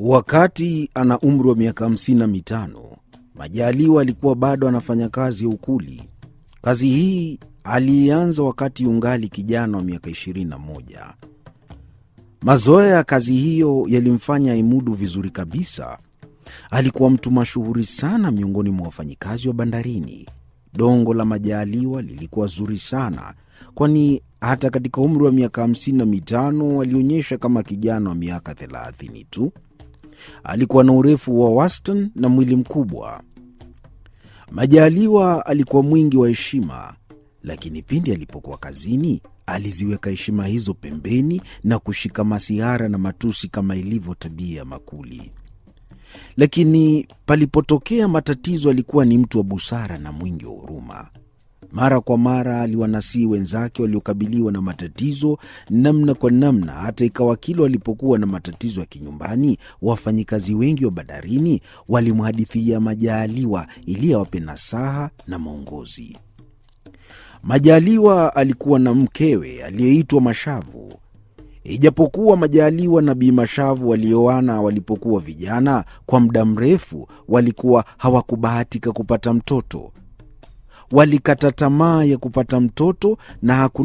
Wakati ana umri wa miaka hamsini na mitano, Majaliwa alikuwa bado anafanya kazi ya ukuli. Kazi hii aliianza wakati ungali kijana wa miaka 21. Mazoea ya kazi hiyo yalimfanya aimudu vizuri kabisa. Alikuwa mtu mashuhuri sana miongoni mwa wafanyikazi wa bandarini. Dongo la Majaliwa lilikuwa zuri sana, kwani hata katika umri wa miaka hamsini na mitano alionyesha kama kijana wa miaka thelathini tu. Alikuwa na urefu wa wastani na mwili mkubwa. Majaliwa alikuwa mwingi wa heshima, lakini pindi alipokuwa kazini aliziweka heshima hizo pembeni na kushika masihara na matusi kama ilivyo tabia ya makuli. Lakini palipotokea matatizo, alikuwa ni mtu wa busara na mwingi wa huruma. Mara kwa mara aliwanasihi wenzake waliokabiliwa na matatizo namna kwa namna, hata ikawa kila walipokuwa na matatizo ya kinyumbani, wafanyikazi wengi wa bandarini walimhadithia Majaliwa ili awape nasaha na maongozi. Majaliwa alikuwa na mkewe aliyeitwa Mashavu. Ijapokuwa Majaliwa na Bi Mashavu walioana walipokuwa vijana, kwa muda mrefu walikuwa hawakubahatika kupata mtoto. Walikata tamaa ya kupata mtoto na hakuna